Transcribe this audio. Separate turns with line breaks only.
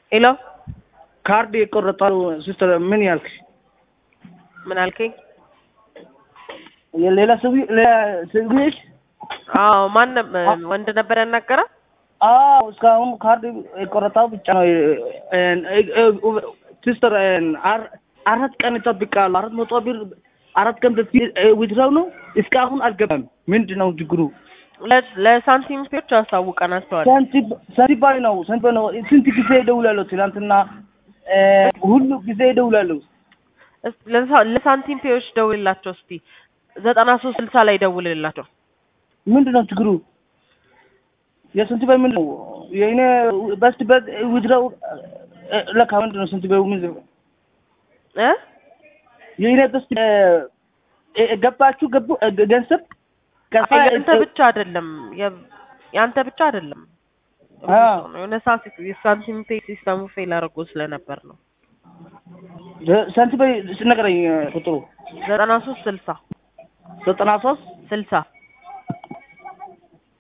ሄሎ
ካርድ የቆረጠው ሲስተር ምን ያልክ?
ምን አልከኝ?
ሌላ ሰው ሌላ ሰው ነሽ?
አዎ ማን ነበር ወንድ ነበር ያናገረ?
አዎ እስካሁን ካርድ የቆረጠው ብቻ ነው። ሲስተር አራት ቀን ይጠብቃሉ። አራት መቶ ብር አራት ቀን በፊት ዊድራው ነው እስካሁን አልገባም። ምንድን ነው ችግሩ?
ለሳንቲም ፔዎች አሳውቀናቸዋል።
ሳንቲባይ ነው ሳንቲባይ ነው። ስንት ጊዜ እደውላለሁ። ትናንትና ሁሉ ጊዜ እደውላለሁ።
ለሳንቲም ፔዎች ደውልላቸው እስቲ ዘጠና ሶስት ስልሳ ላይ ደውልላቸው።
ምንድን ነው ችግሩ? የሳንቲባይ ምንድን ነው? የእኔ በስት ዊድራው ለካ ምንድን ነው ሳንቲባይ ምንድን ነው?
እ
የእኔ በስት ገባችሁ ገቡ ገንዘብ
ያንተ ብቻ አይደለም ያንተ ብቻ አይደለም። የሆነ ሰዓት የሳንቲም ፔ ሲስተሙ ፌል አድርጎ ስለነበር ነው።
ሳንቲም ስነገረኝ ቁጥሩ
ዘጠና ሶስት ስልሳ
ዘጠና ሶስት
ስልሳ